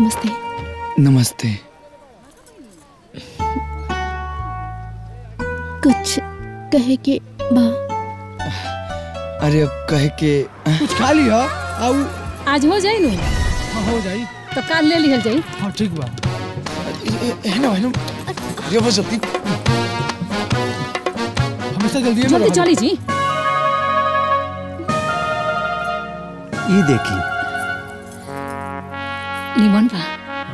नमस्ते नमस्ते कुछ कहे के बा अरे अब कहे के कुछ खा लिया आउ आज हो जाई नु हाँ, हो जाई तो काल ले लिहल जाई हाँ ठीक बा है ना है ना ये बस जल्दी हमेशा जल्दी जल्दी चली जी ई देखी निमन बा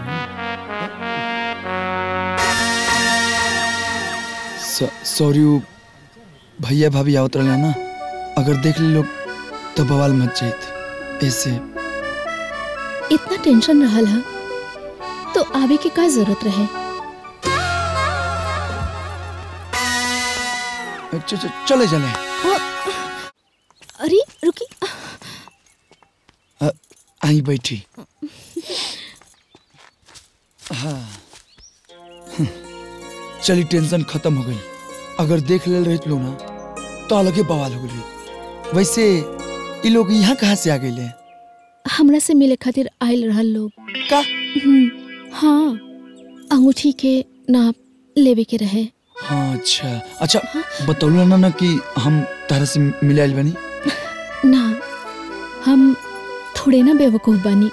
सॉरी वो भैया भाभी आवत रहे ना अगर देख ले लोग तो बवाल मच जाइत ऐसे इतना टेंशन रहल है तो आवे के का जरूरत रहे च, च, चले चले अरे रुकी अ, आई बैठी हाँ हम्म, चली टेंशन खत्म हो गई अगर देख ले रही लोग ना तो अलगे बवाल हो गई वैसे ये लोग यहाँ कहाँ से आ गए हमरा से मिले खातिर आयल रहल लोग का हम्म, हाँ अंगूठी के नाप लेवे के रहे हाँ अच्छा अच्छा बतौलो ना ना कि हम तारा से मिले आइल बनी ना हम थोड़े ना बेवकूफ बानी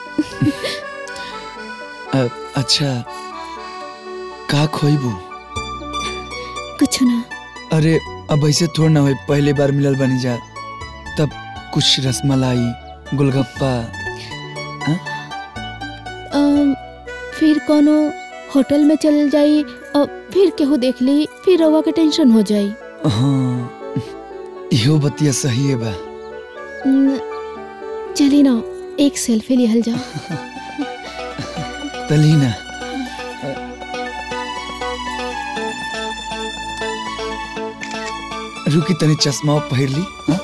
अ, अच्छा का खोइबू कुछ ना अरे अब ऐसे थोड़ा ना हो पहले बार मिलल बनी जा तब कुछ रसमलाई गोलगप्पा अम, फिर कोनो होटल में चल जाई और फिर केहू देख ली फिर रवा के टेंशन हो जाई हाँ इहो बतिया सही है बा न, चली ना एक सेल्फी लिहल जाओ तली ना रुकी तनी चश्मा पहिर ली हाँ?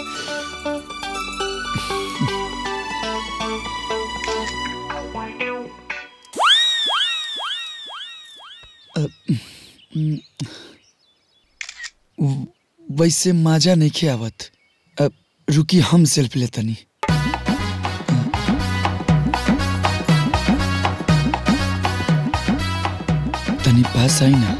अ, हम्म, वैसे माजा नहीं खे आवत अ, रुकी हम सेल्फी ले तनी तनी पास आई ना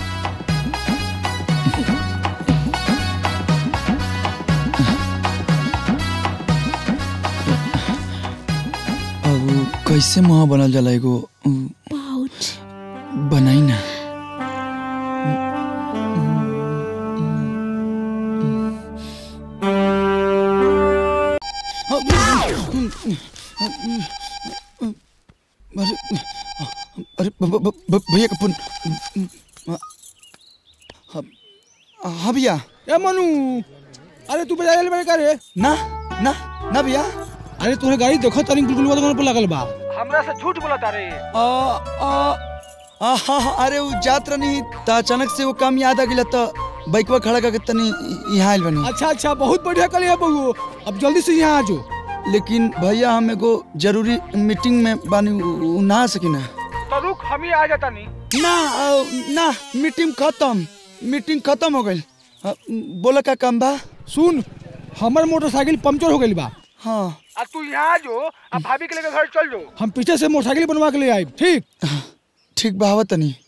अब कैसे मुहा बनल जाला एगो उ, पाउच बनाई ना अरे अरे ब- ब- ब- भैया का फोन हाँ हाँ भैया ए मनु अरे तू बजा ले का रे ना ना ना भैया अरे तोहरे गाड़ी देखो तनी गुलगुलवा दुकान पर लागल बा आ, आ, आ, हाँ, हाँ, अरे वो जात रही त अचानक से वो काम याद आ गया तो बाइकवा खड़ा करके तनी यहाँ आयल बनी अच्छा अच्छा बहुत बढ़िया कलिया बहू अब जल्दी से यहाँ आ जाओ लेकिन भैया हम एगो जरूरी मीटिंग में बानी उ- उ ना आ सकी ना तो रुक हम ही आ जाता नहीं ना आ, ना मीटिंग खत्म मीटिंग खत्म हो गई बोला का काम बा सुन हमर मोटरसाइकिल पंचर हो गई बा हाँ अब तू यहाँ आ जो अब भाभी के लेकर घर चल जाओ हम पीछे से मोटरसाइकिल बनवा के ले आए ठीक ठीक बा आवत तनी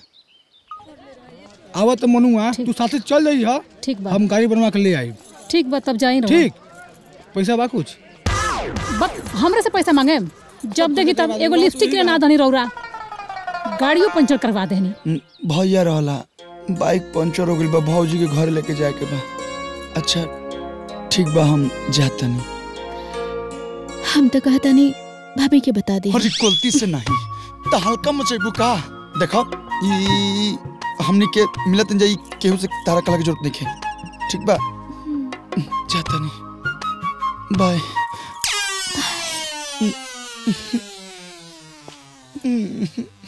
आवा तो मनुआ तू साथे चल जाई हा ठीक बा हम गाड़ी बनवा के ले आए ठीक बा तब जाई रहो ठीक पैसा बा कुछ बस हमरे से पैसा मांगे जब देखी तब एगो लिपस्टिक के ना धनी रौरा गाड़ियों पंचर करवा देनी न, भैया रहला बाइक पंचर हो गई बा भौजी के घर लेके जाए के बा अच्छा ठीक बा हम जातनी हम तो कहता नहीं भाभी के बता दी अरे गलती से नहीं तो हल्का मचेबू का देखो ई हमनी के मिलत जाई केहू से तारा कला की जरूरत नहीं है ठीक बा जाता नहीं बाय हम्म।